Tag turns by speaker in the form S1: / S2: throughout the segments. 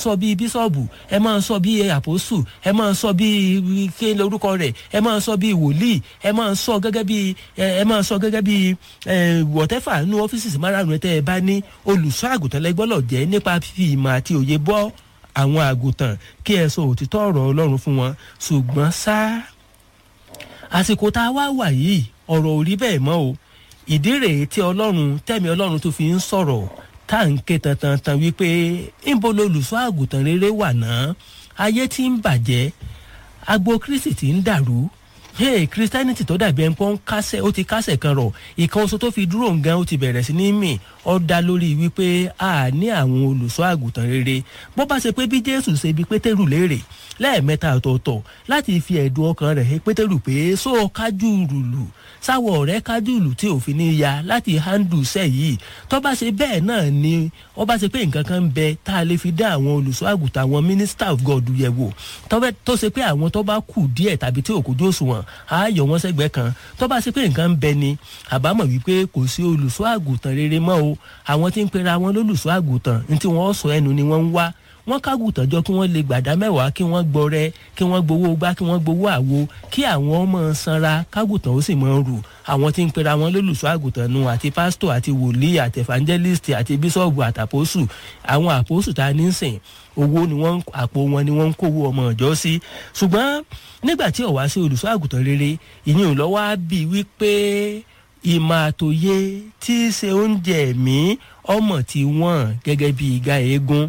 S1: sọ bíi bíṣọ̀bù ẹ máa sọ bíi àpòsù ẹ máa sọ bíi kí lorúkọ rẹ̀ ẹ máa sọ bíi wòlíì ẹ máa sọ gẹ́gẹ́ bíi ẹ máa sọ gẹ́gẹ́ bíi wọ̀tẹ́fà nínú ọ́fíìsì márùn-ún tẹ́ ẹ bá ní olùṣọ́ àgùntàn lẹ́gbọ́lọ̀ jẹ́ nípa fífi ìmọ̀ àti òye bọ́ àwọn àgùntàn kí ẹ sọ òtítọ́ ọ̀rọ̀ ọlọ́run fún wọn ṣùgbọ́n ṣá àsìkò tá a wá wà yìí ọ̀rọ̀ ò rí bẹ́ẹ̀ mọ́ o ìdí rèé tí ọlọ́run tẹ̀mí ọlọ́run tó fi ń sọ̀rọ̀ tá à ń ké tantan wípé ńbo lolùṣọ́ àgùntàn rere wà náà ayé tí ń bàjẹ́ agbo kristi tí ń dàrú hey christianity tó dàbí ẹnpọ́ ń kásẹ̀ ó ti kásẹ̀ kan rọ̀ ìkan oṣù tó fi dúró nǹkan ó ti bẹ̀rẹ̀ sí ní mì ó dá lórí wípé a ní àwọn olùṣọ́ àgùntàn rere bó bá ṣe pé bí jésù ṣe bí pétérù léèrè lẹ́ẹ̀mẹ́ta ọ̀tọ̀ọ̀tọ̀ láti fi ẹ̀dùn ọkàn rẹ̀ hẹ́ pétérù pé só o kájú rùlù sáwọ̀ ọ̀rẹ́ kájú ìlú tí òfin ní ya láti handle iṣẹ́ yìí tó bá ṣe bẹ́ẹ̀ náà ni ó bá ṣe pé nǹkan kan ń bẹ tá a lè fi dá àwọn olùṣọ́ àgùntàn àwọn minister of god yẹ̀ wò tó ṣe pé àwọn tó bá kù díẹ̀ tàbí tí òkújú òṣùwọ̀n á yọ wọ́n sẹ́gbẹ́ kan tó bá ṣe pé nǹkan ń bẹ ni àbámọ̀ wípé kò sí olùṣọ́ àgùntàn rere mọ́ o àwọn tí ń pera wọn lólùṣọ́ àgùntàn ní tí wọ́n sọ ẹnu ni wọ́n ń wá wọ́n kágùtàn jọ kí wọ́n lè gbàdá mẹ́wàá kí wọ́n gbọrẹ kí wọ́n gbowó gbá kí wọ́n gbowó àwo kí àwọn ọmọ sanra kágùtàn ó sì mọ rù àwọn tí ń pera wọn lólùṣọ́ àgùntàn nu àti pásítọ̀ àti wòlíì àti evangelist àti bíṣọ̀bù àtàpọ̀sù àwọn àpòsù tá a ní sìn owó ni wọ́n àpò wọn ni wọ́n ń kówó ọmọ ọ̀jọ́ sí ṣùgbọ́n nígbà tí ọ̀wá sí olùṣọ́ àgùntàn rere ìyẹn ò lọ́wọ́ á bì wípé ìmọ̀ àtòye tí í ṣe oúnjẹ ẹ̀mí ọmọ tí wọ́n gẹ́gẹ́ bí ìga eégún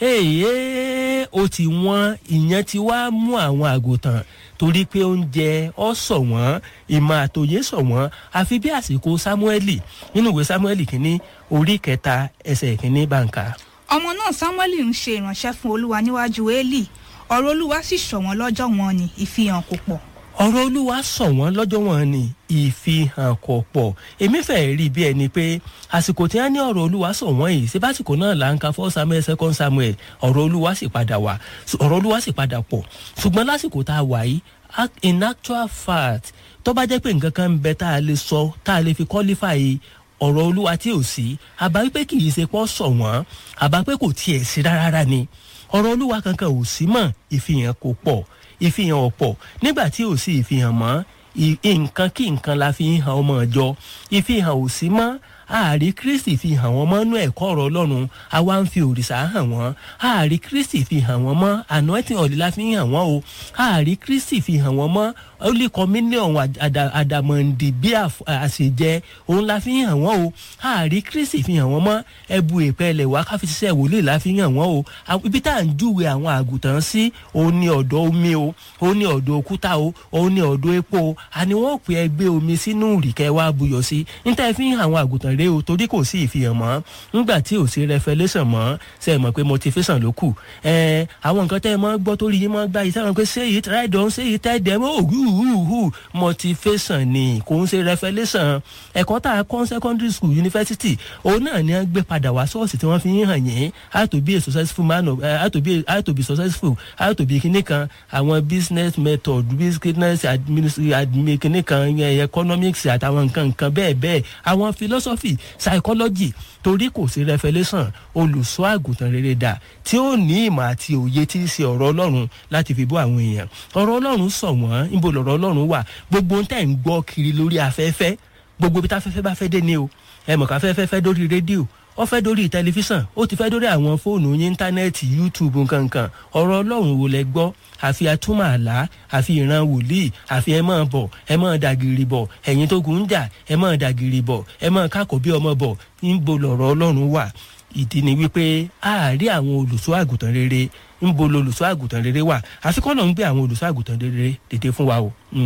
S1: èyí ó ti wọ́n ìyẹn ti wá mú àwọn àgùntàn torí pé oúnjẹ ọ sọ wọ́n ìmọ̀ àtòye sọ wọ́n àfi bí àsìkò sámúẹ́lì nínú ìwé sámúẹ́lì kínní orí kẹta ẹsẹ̀ kínní bàǹkà.
S2: ọmọ náà samuel ń ṣe ìránṣẹ́ fún olúwa níwájú eli ọ̀rọ̀ olúwa sì ṣọ̀wọ́n lọ́jọ́ wọn ni ìfihàn kò pọ̀
S1: ọ̀rọ̀ olúwa sọ wọ́n lọ́jọ́ wọn ni ìfihàn kò pọ̀ èmi fẹ́ rí bí ẹni pé àsìkò tí wọ́n ní ọ̀rọ̀ olúwa sọ wọ́n yìí síbásìkò náà là ń ka fọ́ samuel second samuel ọ̀rọ̀ olúwa sì padà wà ọ̀rọ̀ olúwa sì padà pọ̀ ṣùgbọ́n lásìkò tá a wà yìí in actual fact tó bá jẹ́ pé nǹkan kan ń bẹ tá a lè sọ tá a lè fi qualify ọ̀rọ̀ olúwa tí ò sí àbá wípé kì í ṣe pọ́ sọ wọ́n àbá pé kò tiẹ̀ sí rárá ni ọ̀rọ̀ olúwa kankan ò sí mọ́ ìfihàn kò pọ̀ ìfihàn ọ̀pọ̀ nígbà tí ò sí ìfihàn mọ́ nǹkan kí nǹkan la fi ń han ọmọ ìjọ ìfihàn ò sí mọ́ ààrí kristi fi hàn wọ́n mọ́ nú ẹ̀kọ́ ọ̀rọ̀ ọlọ́run àwa ń fi òrìṣà hàn wọ́n ààrí kristi fi hàn wọ́n mọ́ anointing ọ̀lẹ́ la fi hàn wọ́n o ààrí kristi fi hàn wọ́n mọ́ holy communion àdàmọ̀ǹdì bí àṣejẹ òun la fi hàn wọ́n o ààrí kristi fi hàn wọ́n mọ́ ẹbu ìpẹ́lẹ̀ wá káfí ṣiṣẹ́ wòlíì la fi hàn wọ́n o ibi tá à ń júwe àwọn àgùntàn sí òun ni ọ̀dọ̀ omi o òun ni ọ̀dọ̀ òkúta o òun ni ọ̀dọ̀ epo o àní wọ́n pè é gbé omi sínú ìrìkẹ́ wá buyọ̀ sí níta fi hàn àwọn àgùntàn rèé o torí kò sí ìfihàn mọ́ nígbà tí ò sí revelation mọ́ ṣe é mọ̀ pé motivation ló kù ẹ àwọn nǹkan tẹ́ ẹ mọ́ gbọ́ torí yín mọ́ gbá yìí sẹ́wọ̀n pé say it right down say it right dem oh hu hu hu motivation ni kò ń ṣe revelation ẹ̀kọ́ tá a kọ́ secondary school university òun náà ni wọ́n gbé padà wá ṣọ́ọ̀ṣì tí wọ́n fi ń hàn yín how to be a successful man of uh, how to be how to be successful how to be kinní kan àwọn business method business administration kinní kan economics àtàwọn nǹkan nǹkan bẹ́ẹ̀ bẹ́ẹ̀ àwọn philosophy psychology torí kò sí revelation olùṣọ́ àgùntàn rere dà tí ó ní ìmọ̀ àti òye tí í ṣe ọ̀rọ̀ ọlọ́run láti fi bọ́ àwọn èèyàn ọ̀rọ̀ ọlọ́run sọ wọ́n níbo lọ̀rọ̀ ọlọ́run wà gbogbo ń tẹ̀ ń gbọ́ kiri lórí afẹ́fẹ́ gbogbo ibi táfẹ́fẹ́ bá fẹ́ dé ni o ẹ mọ̀ káfẹ́fẹ́ fẹ́ dórí rédíò ó fẹ́ dórí tẹlifíṣàn ó ti fẹ́ dórí àwọn fóònù yín íńtánẹ́ẹ̀tì youtube nkankan ọ̀rọ̀ ọlọ́run wo lẹ gbọ́ àfi atúmọ̀ àlá àfi ìran wòlíì àfi ẹ máa bọ̀ ẹ máa dàgìrì bọ̀ ẹ̀yin tó gùn ń jà ẹ máa dàgìrì bọ̀ ẹ máa kákò bí ọmọ bọ̀ níbo lọ̀rọ̀ ọlọ́run wà ìdí ni wípé àárí àwọn olùṣọ́ àgùntàn rere níbo lolùṣọ́ àgùntàn rere wà àfikún náà ń gbé àwọn olùṣọ́ àgùntàn rere dìde fún wa o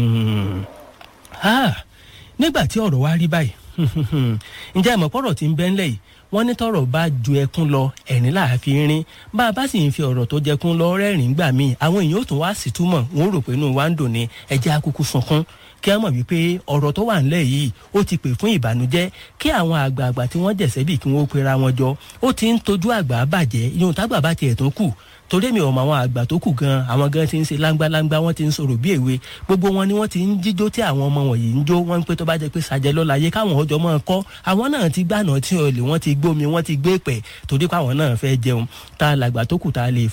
S1: nígbà tí ọ̀rọ̀ wa rí báyìí ǹjẹ́ àmọ́ pọ̀rọ̀ tí ń bẹ́ ńlẹ̀ yìí wọ́n ní tọ̀rọ̀ bá ju ẹkún lọ ẹ̀rín láàfin rín bá a bá sì ń fi ọ̀rọ̀ tó jẹkún lọ rẹ́rìn gbà míì àwọn èèyàn ò tún wá sí túmọ̀ wọ́n rò pé inú wa ń dùn ní ẹjẹ́ akúkú sunkún kí a mọ̀ wípé ọ̀rọ̀ tó wà ńlẹ̀ yìí ó ti pè fún ìbànújẹ́ kí àwọn àgbààgbà tí wọ́n jẹ̀sẹ́ bì kí wọ́n pera wọn jọ ó ti ń tojú àgbà bàjẹ́ ìyóhun tágbà bá tiẹ̀ tó kù torí mi ò mọ àwọn àgbà tó kù gan àwọn gan ti ń ṣe láńgbáláńgbá wọn ti ń sọ̀rọ̀ bí èwe gbogbo wọn ni wọ́n ti ń jíjó tí àwọn ọmọ wọ̀nyí ń jó wọ́n ń pé tó bá jẹ́ pé sàjẹ́ lọ́la yé káwọn ọjọ́ máa kọ́ àwọn náà ti gbànà tí olè wọ́n ti gbómi wọ́n ti gbé pẹ̀ torí pé àwọn náà fẹ́ jẹun tá a làgbà tó kù tá a lè